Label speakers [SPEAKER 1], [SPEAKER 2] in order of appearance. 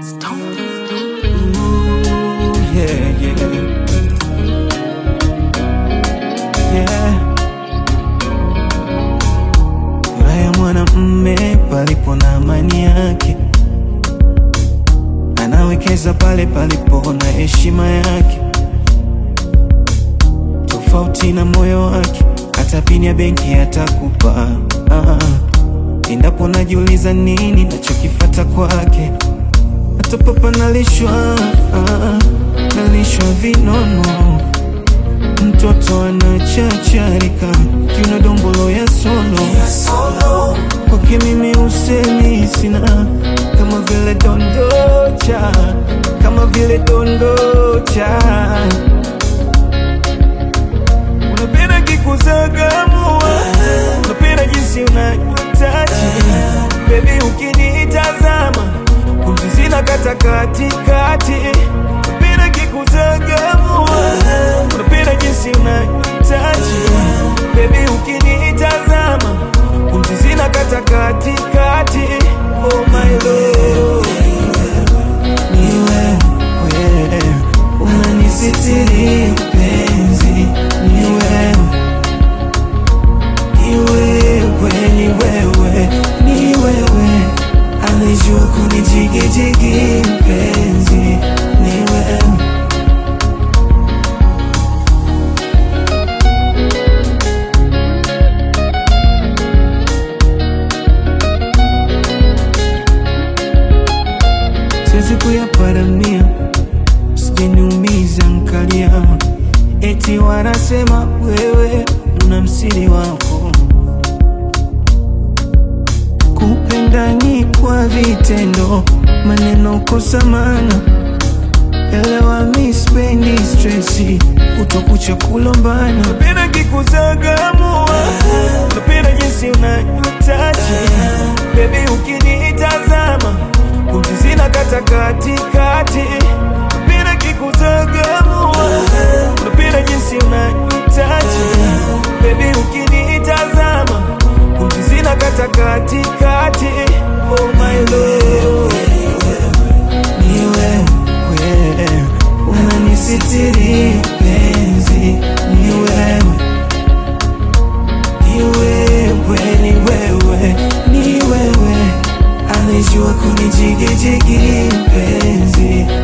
[SPEAKER 1] Ooh, yeah, yeah. Yeah. Furaha ya mwanamme palipo na amani yake, anawekeza pale palipo na heshima yake, tofauti na moyo wake, hata pini ya benki atakupa. Ah, endapo najiuliza nini nachokifata kwake, hata papa nalishwa, ah, nalishwa vinono mtoto anachacharika kiuna dombolo ya solo kwake mimi usemi sina kama vile dondocha kama vile dondocha unapenda kikuzagamua unapenda jinsi unajitaji bebi ukinitazama pumzi zina kata katikati unapenda kikuzagamua unapenda jinsi unajitaji bebi ukinitazama pumzi zina kata katikati oh my lord ni wewe unanisitiri penzi ni wewe ni wewe ni wewe ni wewe anajua kunijigijigi penzi ni wewe siwezi kuyaparamia, sijaniumiza nkalia, eti wanasema wewe una msiri wako. Kupenda ni kwa vitendo, maneno kosa maana. Elewa mi spendi stresi, kutokucha kulombana. Napenda kikuzagamua, napenda jinsi unajitaji, bebi ukinitazama pumzi zina kata katikati, napenda kikuzagamua, napenda jinsi unajitaji, bebi ukinitazama pumzi zina kata katikati, oh my lord ni wewe unanisitiri penzi, ni wewe, ni wewe, ni wewe, ni wewe anajua kunijigijigi penzi,